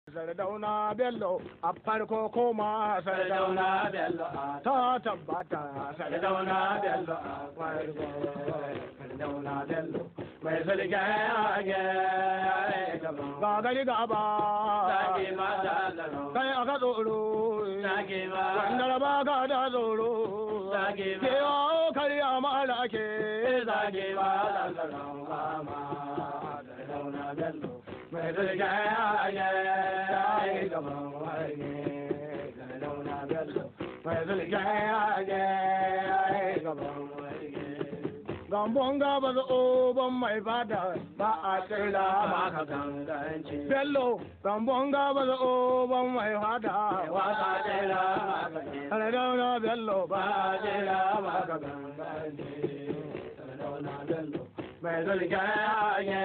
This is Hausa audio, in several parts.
Sardauna Bello a farko koma Sardauna Bello a ta tabbata Sardauna Bello a farko Sardauna Bello mai sulke age ga gari gaba kai aka tsoro wanda ba ka da tsoro ke yawo karya mara ke zage ba da tsaron kama Sardauna Bello mai sulke age gaban warge Sardauna Bello mai sulke age gaban warge Gambon gaba da oban mai fada ba a tsira maka ganganci. Bello, gambon gaba da oban mai fada ba a tsira maka Sardauna Bello ba a tsira maka ganganci. Sardauna Bello mai zulga ya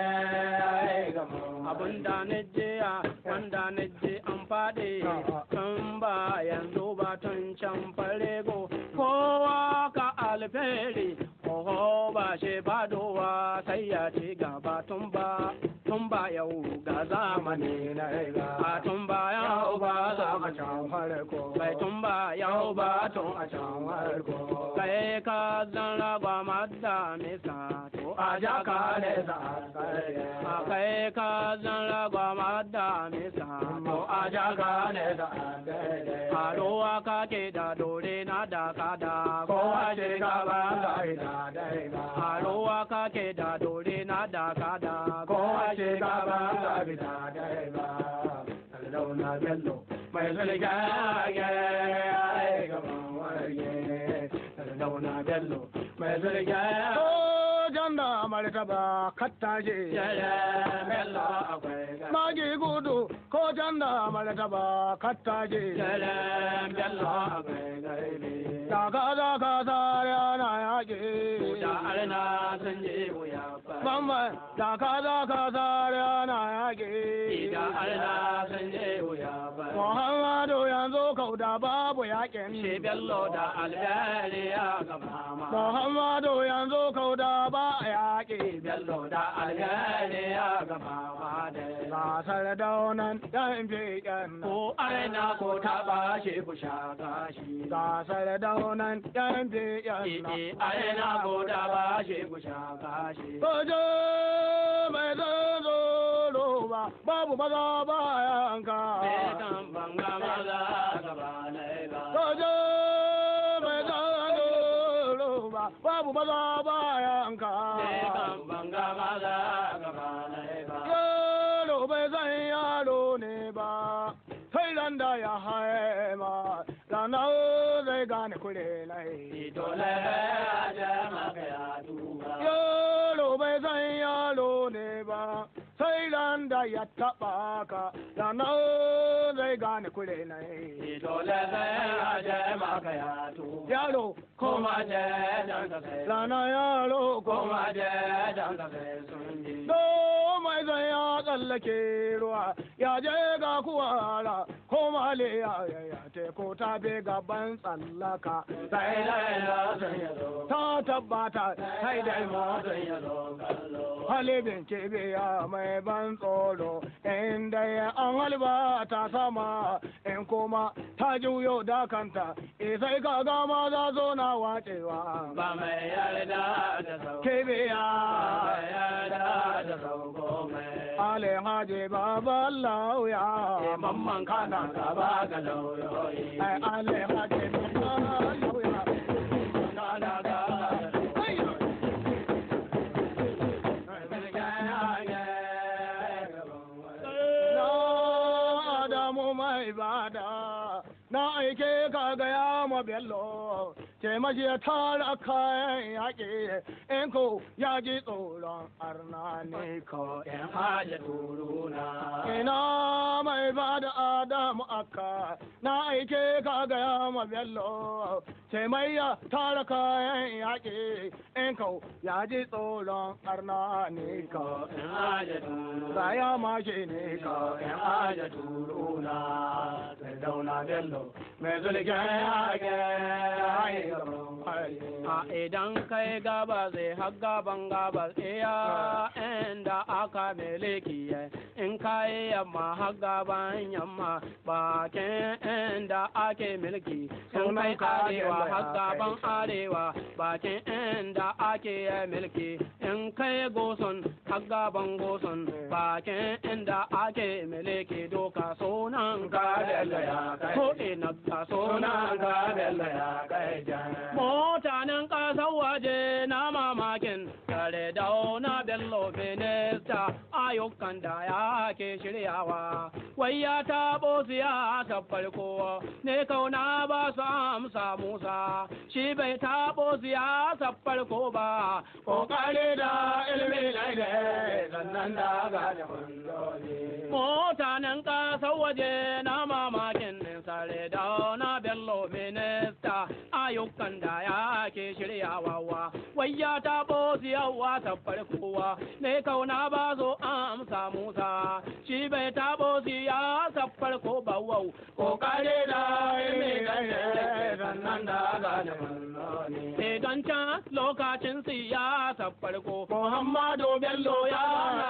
gaban abun da na jiya wanda na ji an faɗi tun ba yanzu ba tun can farego kowa ka alferi oho ba shi fadowa sai ya ci gaba tun ba tun ba yau ga zamani na riga. a tun ba yau ba a zamani can farko. bai tun ba yau ba tun a can farko. kai ka zan ragwa madda misa to a A jaka ne za a a tsare. kai ka zan ragwa madda misa to a jaka ne za a tsare. Haruwa kake da dore na da kada Kowa ce gaba ga ita dai ba. Haruwa kake da dore na da kada Kowa ce gaba ga ita dai ba. Sardauna Bello mai zulga ya yi gaban warge. Sardauna Bello mai zulga ya. Sojan da martaba kattashe. Bello akwai ga Magi gudu ko can da martaba kattashe. Bello akwai gaibe Daga daga sare ana yaƙi. Da arna sun je wuya ba Bamban daga daga sare ana yaƙi. Da arna sun je wuya ba Muhammadu yanzu kauda babu Shi yaƙin. Bello da alberi ya gaba ma Muhammadu yanzu kauda ba yaƙi. Bello da alberi ya gaba ma da Gasar daunan yan fiƙen nan. Ko arna ko taɓa shi ku sha gashi Gasar daunan yan fiƙen nan. Ee arna ko taɓa shi ku sha gashi Sojo mai zazoro ba, babu maza ba yanka. Bekan banga maza gaba na ba Sojo mai zazoro ba, babu maza ba yanka. Bekan banga maza gaba na ba Yaro bai san yaro ne ba, sai ran da ya haima, ranar zai gane kure nai. Dole a jama ka ya duba Yaro bai san yaro ne ba, sai ran da ya taɓa ka, ranar zai gane kure nai. Dole a jama ka ya duba Yaro, Koma je dan ka sai rana yaro Koma koma je dan ka sai sun ji Do mai zan ya tsallake ruwa, ya je ga kuwara, ko male ya ya teku ta be gaban tsallaka. Sai dai la sun ya zo Ta tabbata, sai dai ma sun ya zo kallo halibin kibiya mai ban tsoro, inda ya an halba ta sama, in kuma ta juyo da kanta, isai ka gama za zo na wacewa. Ba mai yarda da sau Kibiya. Mai yarda da sau komai Alhaji Baba Lauya. Mamman kana gaba ga lauyoyi Ai Alhaji Baba Lauya. Kana gaba Ayya. Na Adamu mai bada. Na aike ka gaya ma Bello. Ce mashi ya tara kayan yaƙi. In ko ya ji tsoron arna ne ko. Yan haja turuna Ina mai ba da Adamu aka na aike ka gaya ma Bello sai mai ya tara kayan yaƙi in kau ya ji tsoron arna ne ka Yan haja turuna Raya ma shi ne ka Yan haja turuna Dauna Bello mai zulken yaƙi A idan kai gaba zai har gaban gabas iya inda aka meleki ya in kai yamma har gaban yamma bakin inda ake milki in kai arewa har gaban arewa bakin inda ake milki in kai goson har gaban goson bakin inda ake milki doka sunan ka bello ya kai ko ina ka sunan ka bello ya kai mutanen kasar waje na mamakin tare da na bello minista ayyukan da ya ke shiryawa wai ya taɓo siyasa farko ne kauna ba su amsa musa shi bai taɓo siyasa farko ba kokari da ilimi na ne sannan da gane mutanen kasar waje na mamakin sare da na bello minista ayyukan da ya ke shiryawa wai ya taɓo siyawa ta farkowa ne kauna ba zo amsa musa shi bai taɓo siyasa farko ba wau kokari da ilimi na ne sannan da gane Idan can lokacin siyasa farko Muhammadu Bello ya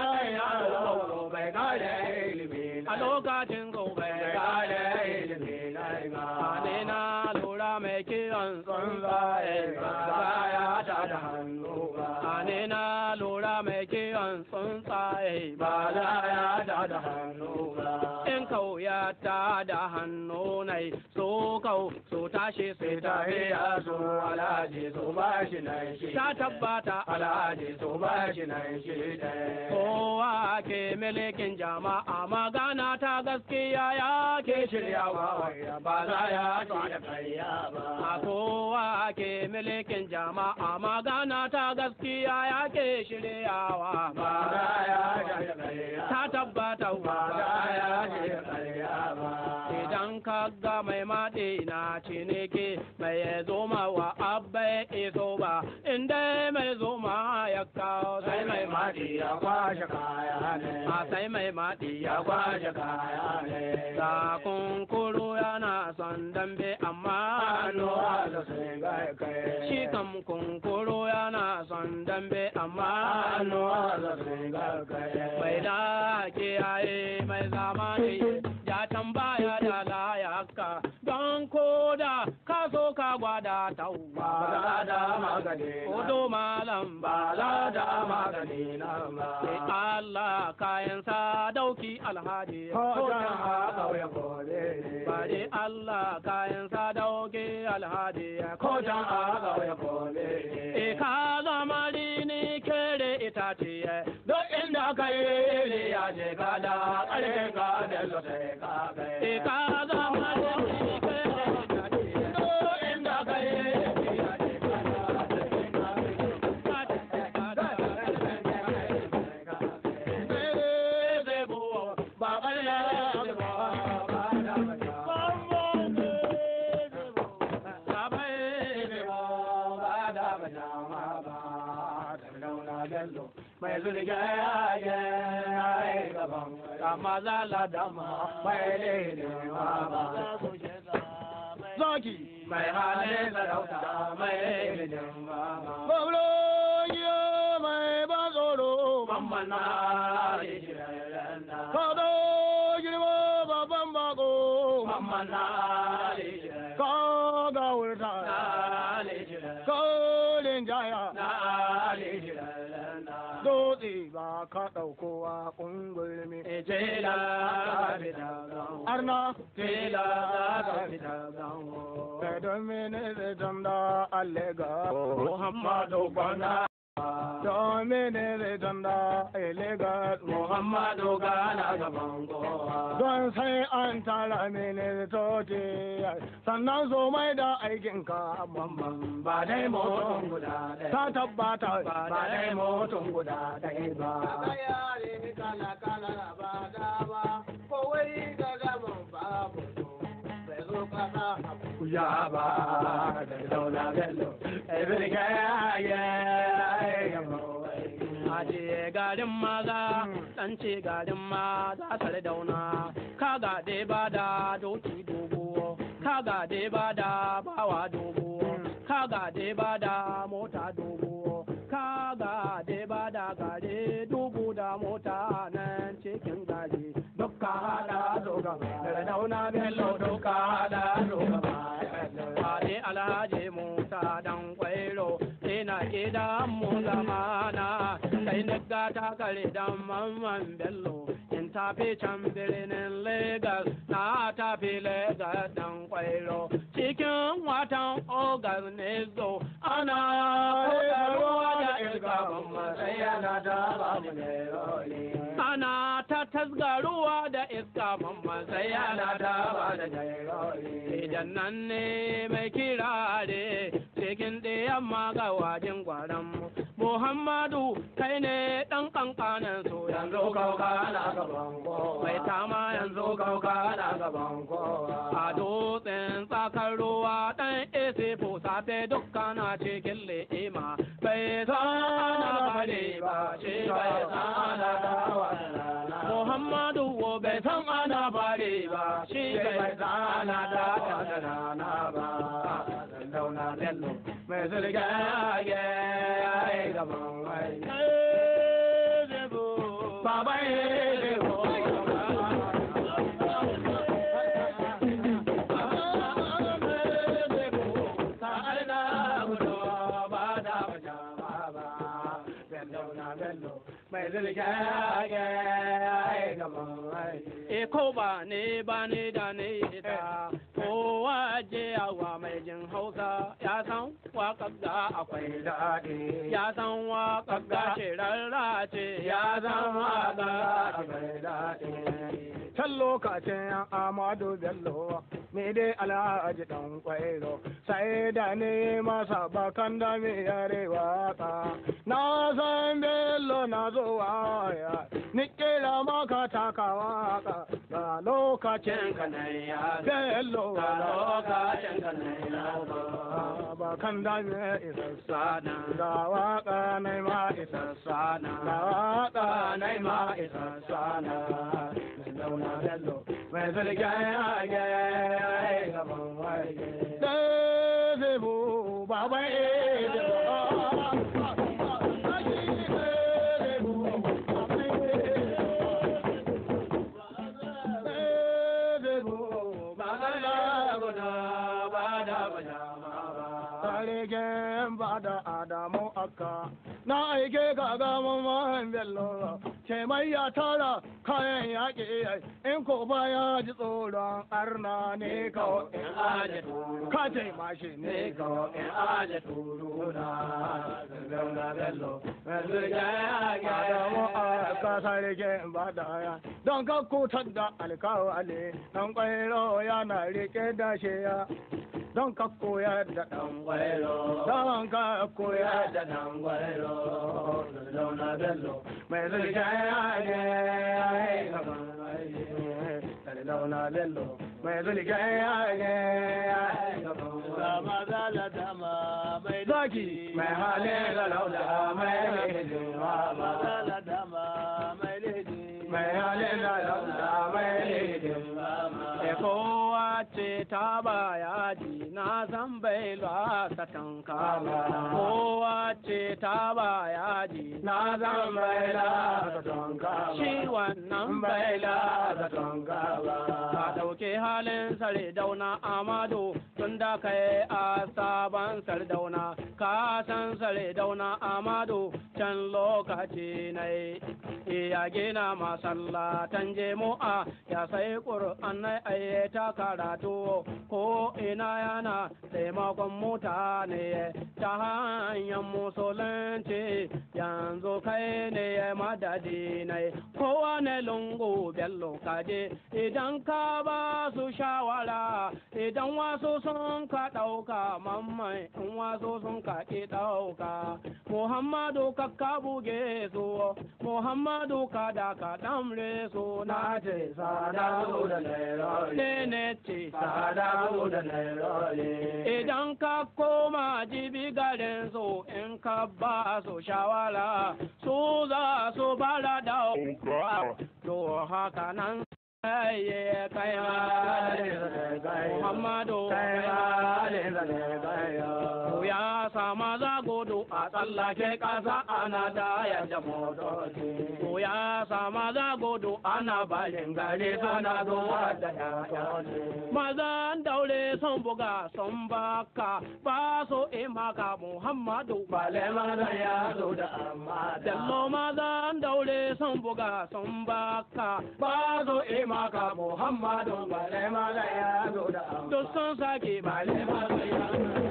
yaro bai gane ilimi a lokacin gobe gane ilimi na ne na lura mai kiran tsuntsaye tsuntsaye ba ya ta da hannu ba ne na lura mai kiran tsuntsaye ba za ya ta da hannu ba in kau ya ta da hannu nai so kau so tashi sai ta tafi ya so alhaji so ba shi nan shi ta tabbata alhaji so ba shi nan shi ɗaya kowa ke milikin jama'a magana ta gaskiya ya ke shiryawa ba za ya ta da kariya ba a kowa ke milikin jama'a magana ta gaskiya ya ke shiryawa ba za ya ta da kariya ta tabbata ba za ya ta da kariya ba idan ka ga mai maɗi na ciniki mai zoma wa abba iso ba inda mai zoma ya kawo sai mai madi ya kwashe kaya ne a sai mai maɗi ya ya kwashe kaya ne Da kunkuru yana son dambe amma hannu no da sai ga kai shi kam kunkuru yana son dambe amma hannu no da sai ga kai bai da kiyaye mai zamani ya tambaya da layaka don ko da ka so ka gwada ba tauba za da magani Odo malam ba ba za da magani na ba sai Allah kayan sa dauki alhaji ko da ha kauye kore Bari Allah kayan sa dauki alhaji ko da ha kauye kore E ka zama ni kere itace duk inda ka yi ne ya je ka da ƙarfin ka da lo sai ka E kai ka zama ni kere itace duk inda ka yi ne ya je ka da ƙarfin ka ba ƙarya ba ba da mai zulga ya yi gaban Maza la dama mai lelewa ba Zaki mai halin sarauta mai lelewa ba Bablo yo mai ban tsoro mamman na lelewa Kado girma babban bako mamman na lelewa Ka ga wurta na lelewa Kolin jaya na lelewa Dutse ba ka ɗaukowa ƙungulmi Ejela ka fita gawo. Arna Tela ka fita gawo. Kai don mene zai tamda allega Muhammadu Bana. Don mene zai tamda allega Muhammadu gana gaban kowa. Don sai an tara mene tote sannan so mai da aikinka Mamman ba dai mutum guda ɗaya. ta tabbata Ba dai mutum guda ɗaya ba. Ya ba da daula bello. Ebile ka ya gamo. Aje garin maza, ɗan ce garin maza tare dauna, ka gade ba da doki dogo, ka gade ba da bawa dogo, ka gade ba da mota gade ba da gare dubu da mota nan cikin gari Sardauna Bello duka da shugaba. Fadi Alhaji Musa dan kwairo ina gidan mu zamana sai na gata kare dan mamman Bello in tafi can birnin Lagos na tafi Lagos dan kwairo cikin watan Ogas ne zo ana koyarwa da iska sai yana da babu ne roli. ana ta tasgaruwa da iska mamman sai yana da ba da idan nan ne mai kirare cikin ɗayan maga wajen gwaran muhammadu kai ne ɗan ƙanƙanin su yanzu kauka na gaban mai tama yanzu kauka na gaban a dutsen tsakar ruwa ɗan ese safe dukkan a cikin le'ima bai sana bane ba shi bai sana dawa Muhammadu wo bai san ana bare ba shi bai san ana da rana ba Sardauna Bello mai zirga ya yi gaban wai. Baba ya zebo. Mai zirga ya yi gaban wai. E ko ba ne ba ne da ne ita kowa je yawa mai jin hausa ya san waƙar da akwai daɗi. ya san waƙar da ce rarrace ya san waƙar akwai daɗi. Can lokacin yan Amadu Bello, me dai alhaji ɗan kwairo, sai da ne masa bakan da me yare waka. Na san Bello na zo waya, ni kira maka taka waka, ga lokacin ka na ya Bello, ga lokacin ka na ya bakan da me isassa ga waka na ma isassa na ga waka na ma isassa na zauna bello mai zarga ya ga gaban waje da zebu baban e da Adamu akka na aike ga gaman mahan bello ce mai ya tara kayan yaƙi in ko baya ji tsoron arna ne ka in aje turu ka ce mashi ne ka in aje turu na zauna bello Adamu akka sarki ba da ya don ka kutar da alkawali dan kwairo yana rike da shi ya don ka koyar da ɗan gwairo don ka koyar da ɗan gwairo zauna bello mai zirga ya ne zauna bello mai zirga ya ne maza la dama mai zaki mai halin da lauda mai lejin maza la dama mai lejin mai halin da lauda mai lejin kowa ce ta baya ji na san bai ta tanka kowa ce ta baya ji na zan bai la tanka shi wannan bai da tanka ba ka dauke halin sare dauna amado tun da kai a sabon sardauna ka san sare dauna amado can lokaci na ya gina masallatan jemu'a ya sai ƙur'an na ta karatu ko ina yana taimakon mutane ta hanyar musulunci yanzu kai ne madadi ne kowane lungu bello kaje idan ka ba su shawara idan wasu sun ka ɗauka mamman in wasu sun ka ki ɗauka muhammadu ka ka buge su muhammadu ka da ka ɗamre su na ce sada da naira ne ne ce sada da naira idan ka koma jibi garin su in ka ba su shawara su za su bala da to haka nan ye kaya Muhammadu ya sama za gudu a tsallake ƙasa ana tayar da motoci. To ya sama za gudu ana barin gari suna zuwa da yayoci. Mazan daure sun buga sun baka ba su imaka Muhammadu Bale maza ya zo da amma da Dallo mazan daure sun buga sun baka ba su imaka Muhammadu Bale maza ya zo da amma Duk sun sake Bale bale maza ya zo da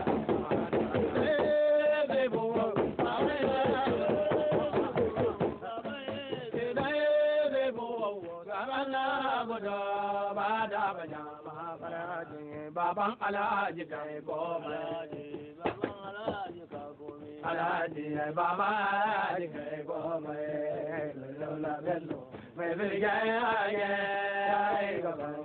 Baban Alhaji kai goma Alhaji Baba Alhaji kai goma Lola Bello mai zirga ya gaban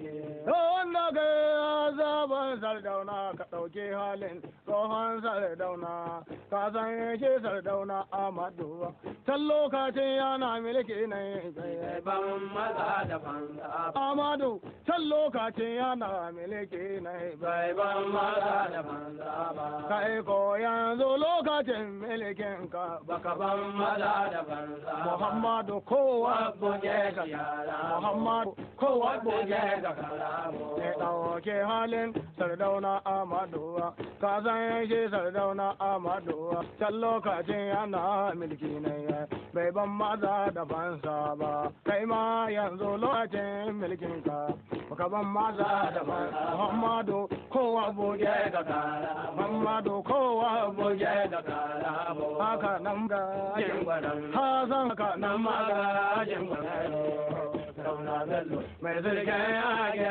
Wanda ka zaben sardauna ka ɗauki halin tsohon sardauna ka san shi sardauna Amadu can lokacin yana milki ne ban maza da banza Amadu can lokacin yana milki ne bai ban maza da banza ba kai ko yanzu lokacin milkin ka baka ban maza da banza ba Muhammadu kowa buge ka yara Muhammadu kowa buge ka kalamu ya ɗauke halin sardauna Amadu ka san shi sardauna Amadu can lokacin yana milki ne bai ban maza da bansa ba kai ma yanzu lokacin milkin ka baka ban maza da bansa Muhammadu kowa buge buge ka kalamu Muhammadu kowa buge buge ka kalamu haka nan ga jin gwanan Hasan haka nan nan ma ga magajin gwanan Sauna Bello mai zirga ya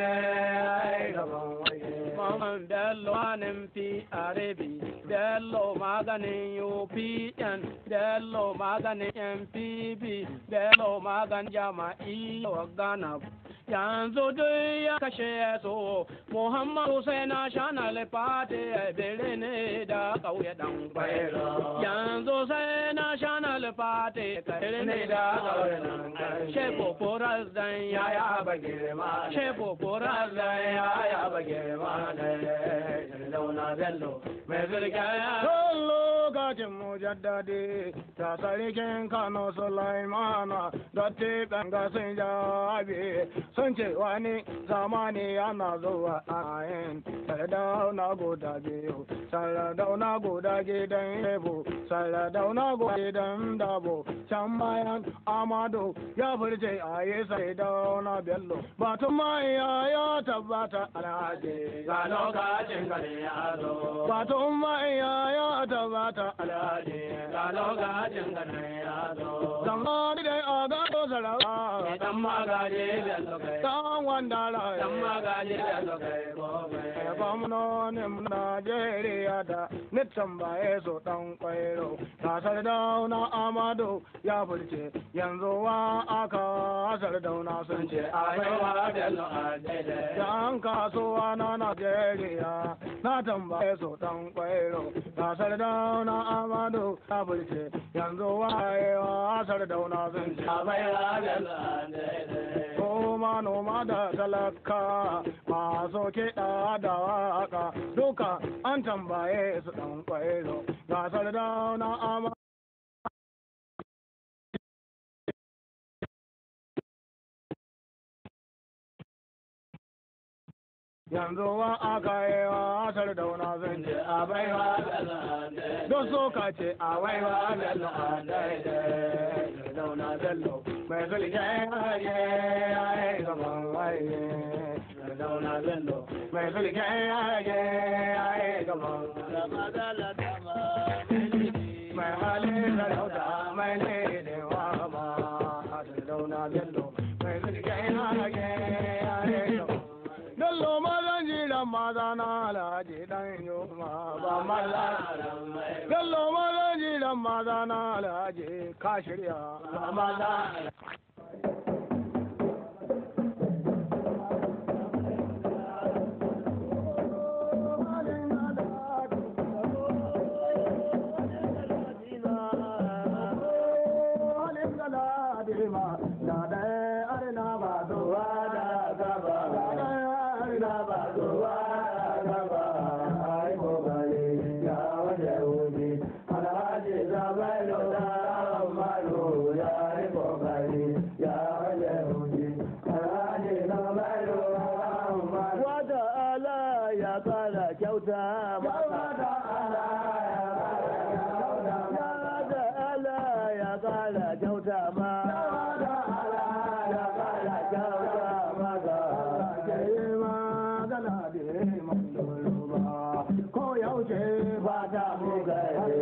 gaban waje Maman Bello anin fi arebi Bello maganin UPN Bello maganin MPP Bello maganin jama'i Ghana yanzu duk ya kashe so Muhammadu sai na shana lifati bere ne da kauye dan kwairo yanzu sai na shana lifati kare ne da kauye dan kwairo shefo foras dan ya ya bage ma shefo foras dan ya ya bage ma ne launa bello mai zirga ya Tun lokacin mujaddadi ta sarkin Kano Sulaimana dotti ganga sun jabi sun ce wani zamani yana zuwa a yin sardauna guda biyu sardauna guda gidan yabo sardauna guda gidan dabo can bayan amadu ya furce a yi sardauna bello batun mai ya tabbata alhaji ga lokacin kare ya zo batun mai ya tabbata alhaji ga lokacin kare ya zo Zamani dai a gado sarawa, dan magaje bello kai dan wanda dan rai. magaje bello kai gobe Gwamnonin Najeriya da nitan baye so dan kwairo. Kasar dauna Amadu ya furce yanzu wa aka sardauna sun ce a aiwa bello a daidai Yan kasuwa na Najeriya na tambaye su dan kwairo. Kasar dauna Amadu ya furce yanzu wa ya sardauna sun ce aiwa bello a daidai ko manoma da talaka masu kiɗa da waka duka an tambaye su ɗan kwairo gasar dauna ama yanzu wa aka yi wasar dauna zan ce a baiwa don so ka ce a baiwa bello a daidai dauna bello mai sulke haye haye gaban haye dauna bello mai sulke haye haye gaban mai halin sarauta mai ne da wama dauna bello mai sulke haye haye gaban Bello mazan jiran maza na alhaji dan yoma ba maza. Bello mazan jiran maza na alhaji ka shirya ba maza. ta'ala ya kara kyauta maka ya ta'ala ya kara kyauta ma ya kara kyauta maka ko yaushe ba ta mu gare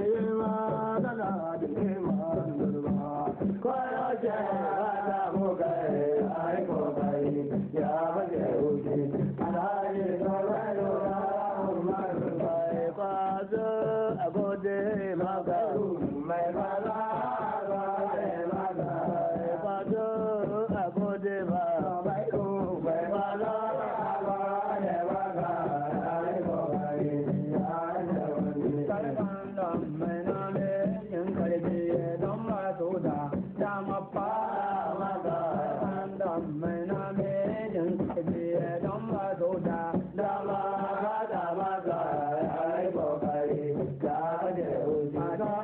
ko yaushe ba ta mu gare ai ko bai ya baje wuce alaye zoraro mai kwazo agode maka mai kwazo agode maka mai kwazo agode maka mai kwazo agode maka ai ko bai ya baje wuce karban da mai nane in karfi don masu da dama fara karban da mai nane in karfi don masu da dama ka dama ka ai kokari ka baje wuce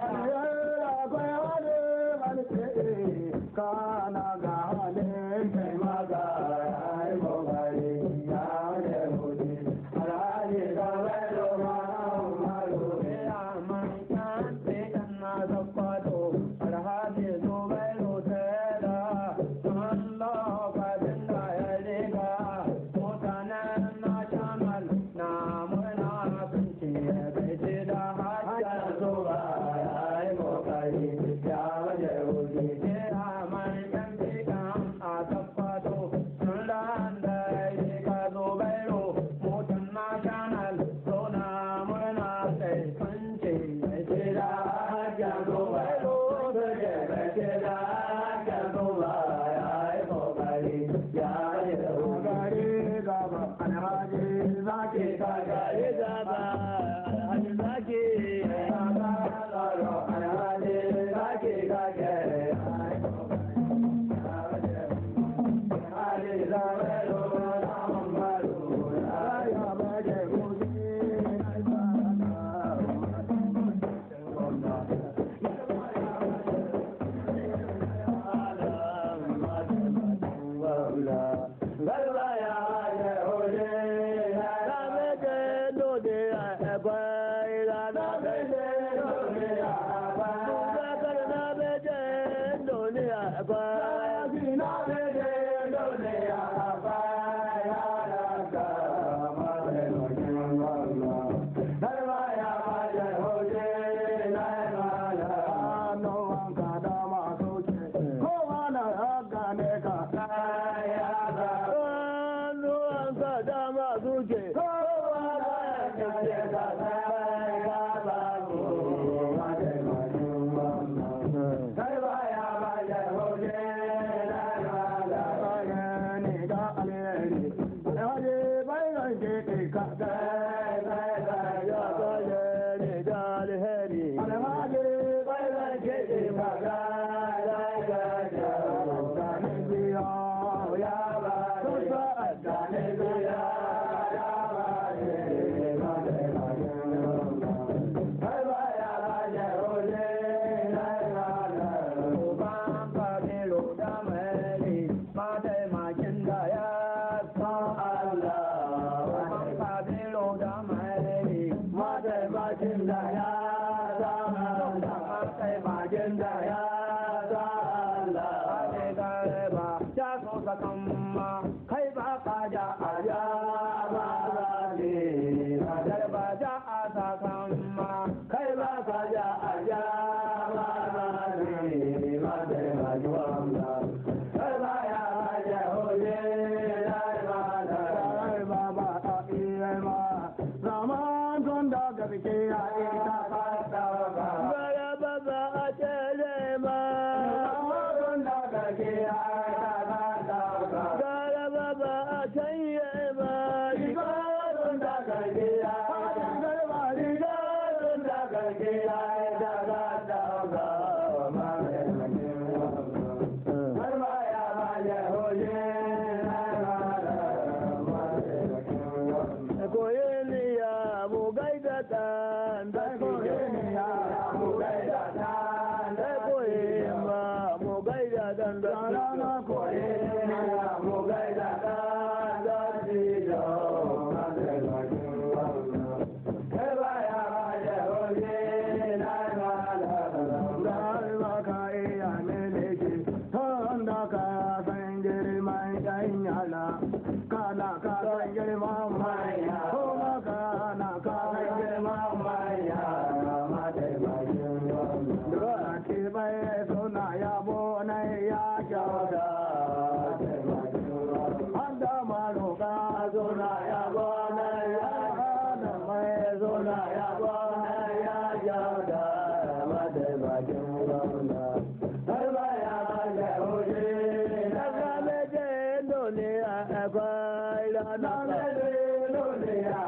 kana ga halin kai maga ai kokari ka baje wuce alhaji ka baje ma malu ya man kan te kan na zakwato alhaji zo bai rote da Allah ka dinga ya riga mutanen na shamal na murna sun ce bai ce da hajjar hajjar zuwa ai kokari ka baje wuce na ka san girman manya kuma ka na ka san girman manya Dora ke bai suna yabo na ya kyauta Handa maroka suna yabo na ya hana mai suna yabo na ya kyauta mataimakin gwamna har baya da hoje na zame je duniya akwai ranar duniya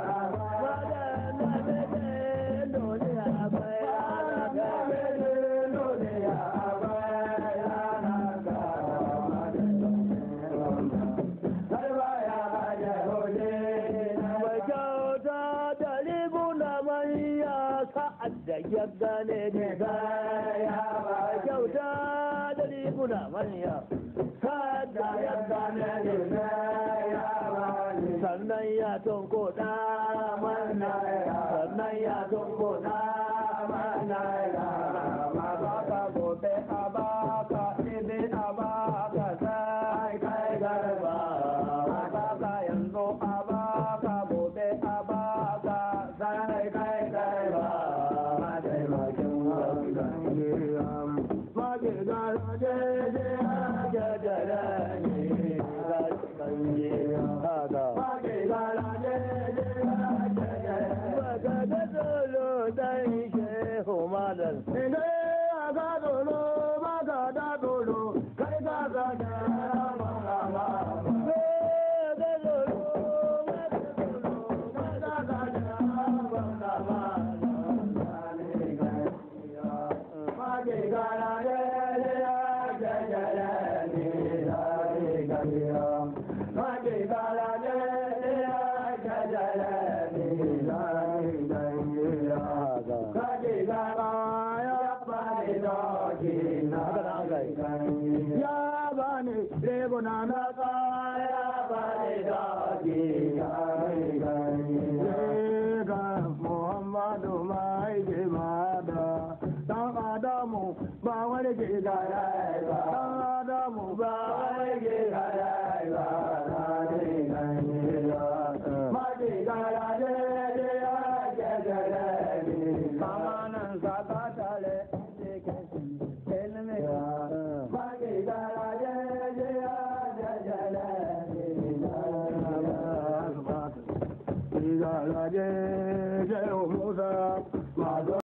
da ya gane ne ya ba kyauta da riguna manya kada ya gane ne ya ba sannan ya tunko da mana sannan ya tunko da mana ma ba ka gobe a ba ka ibe a ba ka sai kai garba ma ba ka yanzu a ba ka gobe a ba ka sai kai garba ma taimakin wangan giyan ma ke gara je je je je je ne ga kanje haka ma ke gara je je je je ba ka da dolo dan shehu malam ne aga dolo ba ka da dolo kai ka ga da ma ma ma ga dolo ba ka dolo ba ka ga da ma ma ma ya bani rebuna na kaya bani doki ga muhammadu mai jimada dan adamu ba wani ke gaya ba dan adamu ba wani ke gaya ba na ne ganye ya ma ke gaya ne ne ya ke gaya ne kama nan saka tale ke kashi elme ma ke gaya ne ne ya ke gaya ne Musa,